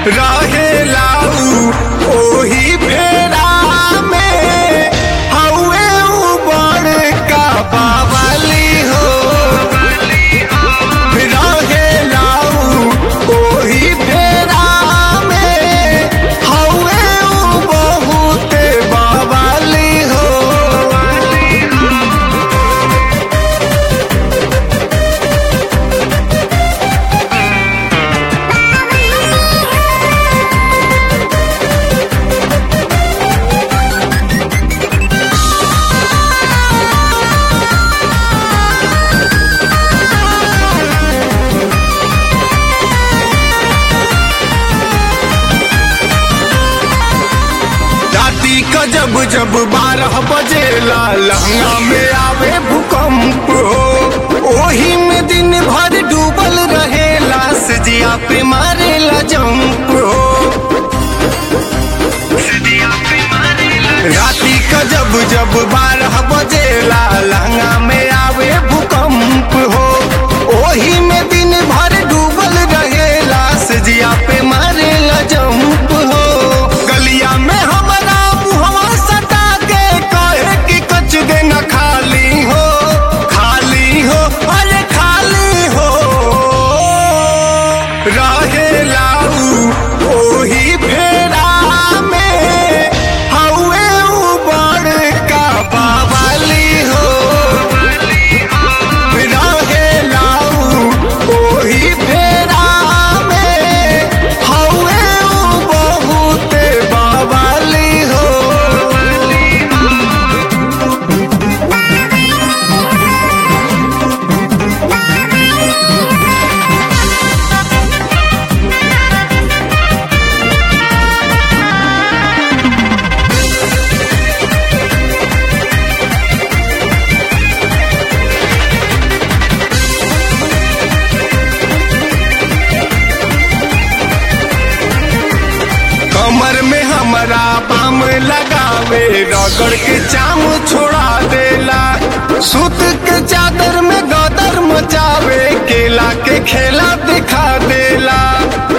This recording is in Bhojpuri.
रहेला उ ओही फेरा में हउए उ बड़का बावली हो रहेला उ ओही फेरा में हउए उ बहुते बावली हो राती का जब जब बारह बजेला लहंगा में आवे भूकंप हो ओही में दिन भर डूबल रहेला सजिया पे मारेला जंप हो राती का जब जब बारह बजेला लहंगा में आवे भूकंप हो ओही में दिन भर डूबल रहेला सजिया पे मारेला जंप हो गलिया में हमारा मुहवा सटा के कहे कि कच देना खाली हो खाली हो अरे खाली हो रहेला उ ओही फेरा में हउए उ बड़का बावली हो रहेला उ ओही फेरा में हउए उ बहुते बावली हो कमर में हमारा पाम लगावे रगड़ के चाम छोड़ा देला सुत के चादर में गदर मचावे केला के खेला दिखा देला